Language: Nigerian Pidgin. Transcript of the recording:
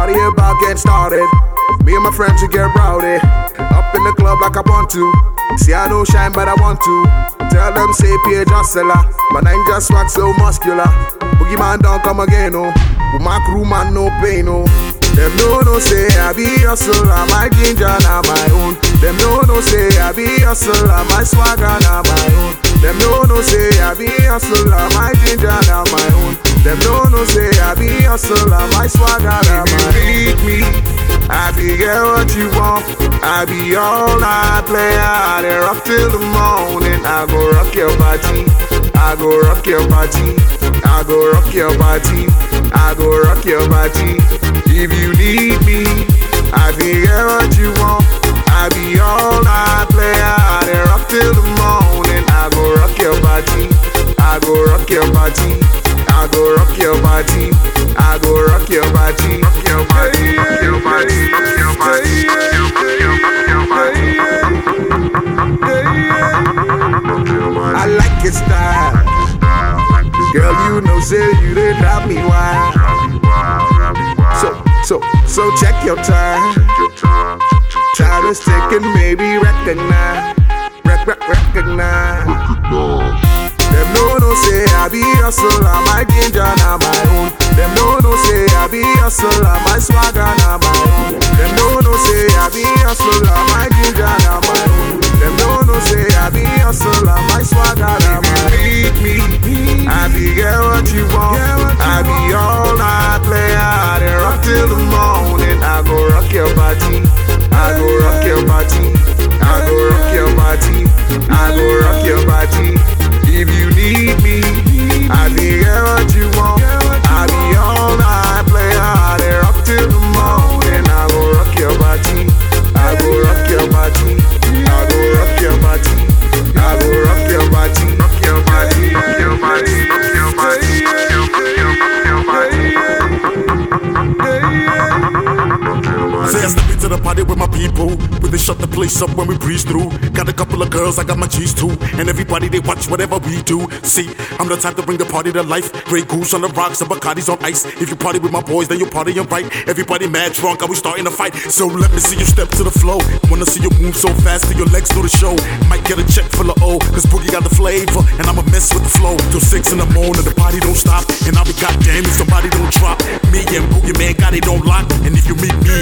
party about getting started. Me and my friends we get rowdy. Up in the club like I want to. See I don't shine but I want to. Tell them say Pierre Jostella. My nine just swag so muscular. Boogie man don't come again oh. With my crew man no pain oh. Them no no say I be hustle, my ginger na my own. Them no no say I be hustle, my swagger na my own. Them no no say I be hustle, my ginger na my own. Them no no say I be hustle, my swagger na my own. If you me, I be get what you want. I be all night player, I dey rock till the morning. I go rock your body, I go rock your body, I go rock your body, I go rock your body. If you need me, I be get what you want. I be all night player, I dey rock till the morning. I go rock your body, I go rock your body, I go rock your body, I go rock your body, rock your body, rock your body, rock your body, rock your body, rock your body. I like your style, girl. You know, say you did drive me wild. So, so, so check your time. Try to stick and maybe recognize, rec, rec, recognize. Them no no say I be hustle, I my ginger na my own. Them no no say I be hustle, I my swagger na my own. Them no no say I be hustle, I my ginger na my own. Them no no say I be hustle, I my swagger na my own. Beat me, I be get what you want. I be all night player, I dey rock till the morning. I go rock your body, I go rock your body, I go rock your body, I go rock your body. If you need me, I be get what you want. I be all night player, I dey rock till the morning. I go rock your body, I go rock your body, I go rock your body, I go rock your body, rock your body, rock your body, rock your body, rock your body, rock your body. Say I step into the party with my people. We they shut the place up when we breeze through. Got a couple of girls, I got my G's too. And everybody they watch whatever we do. See, I'm the type to bring the party to life. Grey goose on the rocks and Bacardi's on ice. If you party with my boys, then you party right. Everybody mad drunk, are we starting a fight? So let me see you step to the flow. Wanna see you move so fast till your legs do the show. Might get a check full of O, cause Boogie got the flavor. And I'ma mess with the flow. Till six in the morning, the party don't stop. And I'll be goddamn if somebody don't drop. Me and Boogie Man got it on lock. And if you meet me